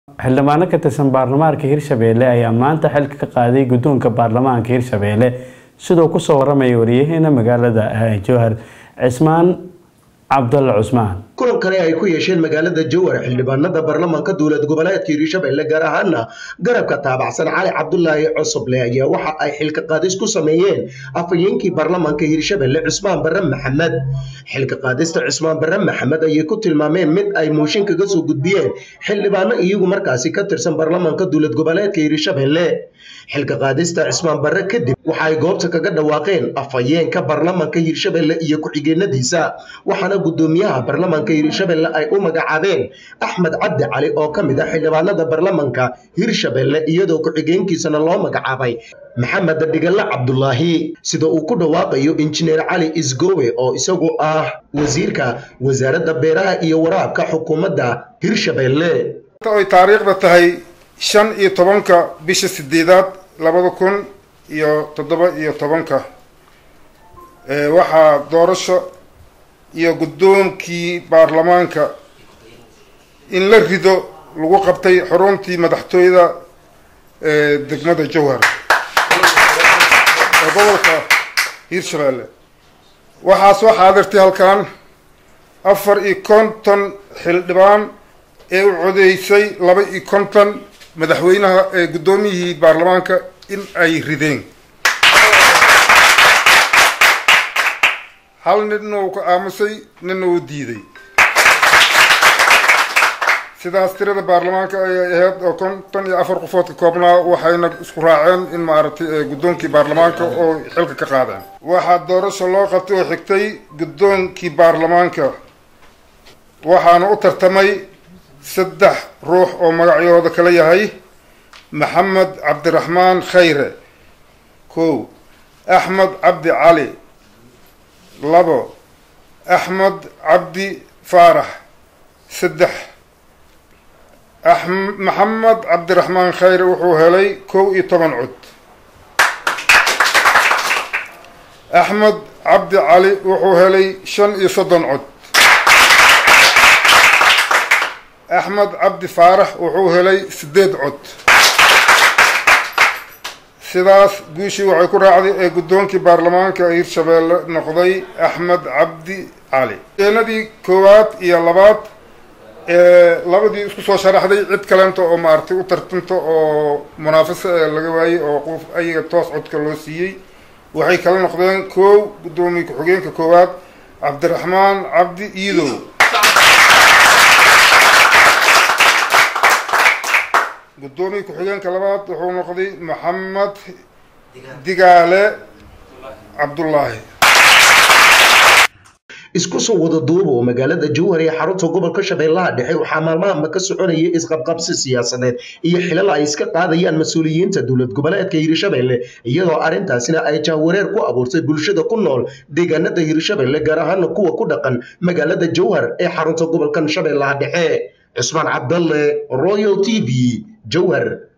xildhibaano ka tirsan baarlamaanka hirshabeelle ayaa maanta xilka ka qaaday guddoonka baarlamaanka hirshabeelle sidoo kusoo waramaya wariyaheena magaalada jowhar cismaan cabdulla cusmaan kulan kale ay ku yeesheen magaalada jowhar xildhibaanada baarlamaanka dowlad goboleedka hirshabeelle gaar ahaana garabka taabacsan cali cabdulaahi cosoble ayaa waxa ay xilka qaadis ku sameeyeen afhayeenkii baarlamaanka hirshabeelle cusmaan barre maxamed xilka qaadista cusmaan barre maxamed ayay ku tilmaameen mid ay mooshin kaga soo gudbiyeen xildhibaano iyagu markaasi ka tirsan baarlamaanka dowlad goboleedka hirshabeelle xilka qaadista cusmaan barre kadib waxa ay goobta kaga dhawaaqeen afhayeenka baarlamaanka hirshabeelle iyo ku-xigeenadiisa waxaana gudoomiyaha baarlamaanka hirshabeelle ay u magacaabeen axmed cabdi cali oo ka mid ah xildhibaanada baarlamaanka hirshabeelle iyadoo ku-xigeenkiisana loo magacaabay maxamed dhigale cabdulaahi sida uu ku dhawaaqayo injineer cali isgowe oo isagu ah wasiirka wasaaradda beeraha iyo waraabka xukuumadda hirshabeelle ay taariikhda tahay shan iyo tobanka bisha sideedaad labada kun iyo toddoba iyo tobanka waxaa doorasho iyo guddoonkii baarlamaanka in la rido lagu qabtay xaruntii madaxtooyada degmada jowhar ee gobolka hiirshabeelle waxaa soo xaadirtay halkan afar iyo konton xildhibaan ee u codeysay laba iyo konton madaxweynaha ee guddoomiyihii baarlamaanka in ay rideen hal nina uu ka aamusay nina uu diiday sidaas tirada baarlamaanka ayay ahayd oo konton iyo afar qofood ka koobnaa waxayna isku raaceen in maaragtay guddoonkii baarlamaanka oo xilka ka qaadeen waxaa doorasho loo qabtay oo xigtay guddoonkii baarlamaanka waxaana u tartamay saddex ruux oo magacyahooda kala yahay maxamed cabdiraxmaan khayre kow axmed cabdi cali labo axmed cabdi faarax saddex maxamed cabdiraxmaan khayre wuxuu helay kow iyo toban cod axmed cabdi cali wuxuu helay shan iyo soddon cod axmed cabdi faarax wuxuu helay sideed cod sidaas guushii waxay ku raacday ee guddoonkii baarlamaanka hiirshabeelle noqday axmed cabdi cali eenadii koowaad iyo labaad ee labadii isku soo sharaxday cid kaleenta oo maaragtay u tartanta oo munaafasa ee laga waayey oo qof ayaga toos codka loo siiyey waxay kala noqdeen koow guddoomiye ku-xigeenka koowaad cabdiraxmaan cabdi iidow guddoomiye ku-xigeenka labaad wuxuu noqday maxamed digaale cabdullaahi isku soo wada duuba oo magaalada jowhar ee xarunta gobolka shabeellaha dhexe waxaa maalmahanba ka soconaya isqabqabsi siyaasadeed iyo xilal ay iska qaadayaan mas-uuliyiinta dowlad goboleedka hiirshabeelle iyadoo arrintaasina ay jahwareer ku abuurtay bulshada ku nool deegaanada hiirshabeelle gaar ahaana kuwa ku dhaqan magaalada jowhar ee xarunta gobolkan shabeellaha dhexe cusmaan cabdalle royal t v jowhar